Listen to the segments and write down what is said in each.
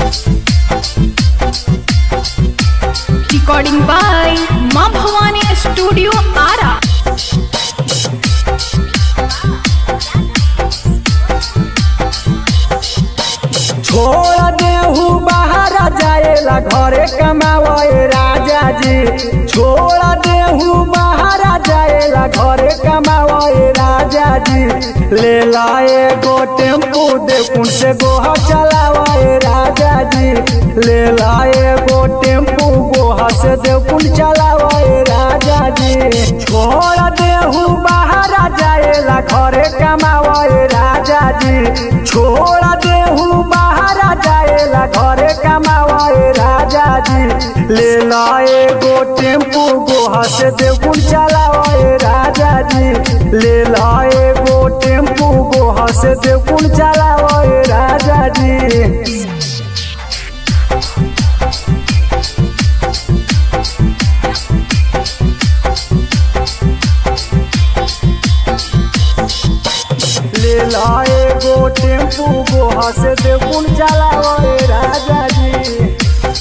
Recording by Ma Bhavani Studio Ara. छोड़ देहू बाहर जाएला घरे कमावे राजा जी छोड़ देहू बाहर जाएला घरे कमावे राजा जी ले लाए गो टेम्पू देखुन से गोहा चलावे राजा जी ले लाए गो टेम्पू गोहा से देखुन चलावे राजा जी छोड़ देहू बाहर जाएला घरे कमावे राजा जी छोड़ देहू बाहर जाएला घरे कमावे राजा जी ले लाए गो टेम्पू गोहा से देखुन चलावे राजा जी ले लाए गो टेम्पू गोहा से देखुन चलावे राजा जी ले लाए गो टेम्पू गोहा से देखुन चलावे राजा जी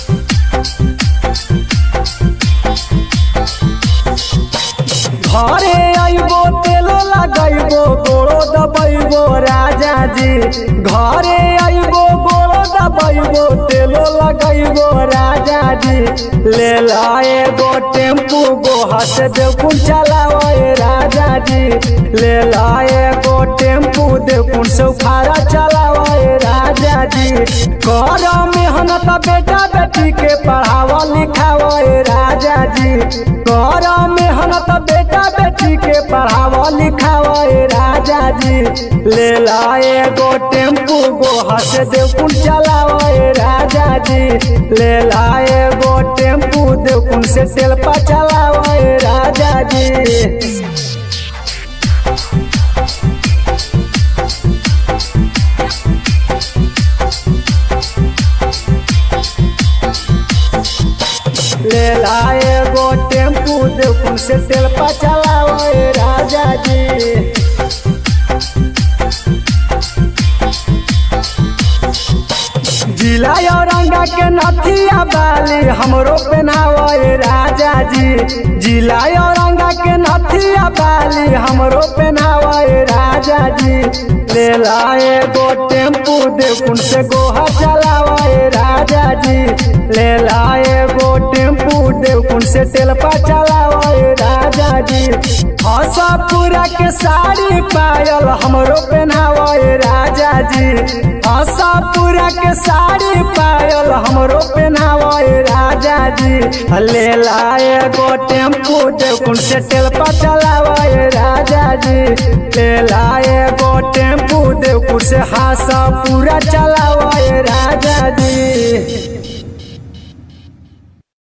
घरे आइबो तेलो लगाइबो गोड़ो दबाइबो राजा जी घरे आइबो गोड़ो दबाइबो तेलो लगाइबो राजा जी ले लाए गो टेम्पू गो हस देखुन चलावे राजा जी ले लाए गो टेम्पू देखुन सौफारा चलावे राजा जी कर मेहनत बेटा बेटी के पढ़ावा लिखावे राजा जी कर मेहनत बेटा बेटी के पढ़ावा लिखावे राजा जी ले लाए गो टेम्पू गो हस देखुन चलावे राजा जी ले लाए गो टेम्पू देखुन से तेल पा चलावे राजा जी ले लाए गो टेम्पू देखुन से तेल पा चलावे राजा जी जिला औरंगा के नथिया बाली हमरो पहनावे राजा जी जिला औरंगा के नथिया बाली हमरो पहनावे राजा जी ले लाए गो टेम्पू देखुन से गोहा चलावे राजा जी ले लाए गो टेम्पू देखुन से तेलपा चलावे राजा जी हसापुरा के साड़ी पायल हमरो पहनावे राजा जी हसापुरा के साड़ी पायल हमरो पहनावे राजा जी ले लाए गो टेम्पू देखुन से तेलपा चलावे राजा जी ले लाए गो टेम्पू देखुन से हासा पूरा चलावे राजा जी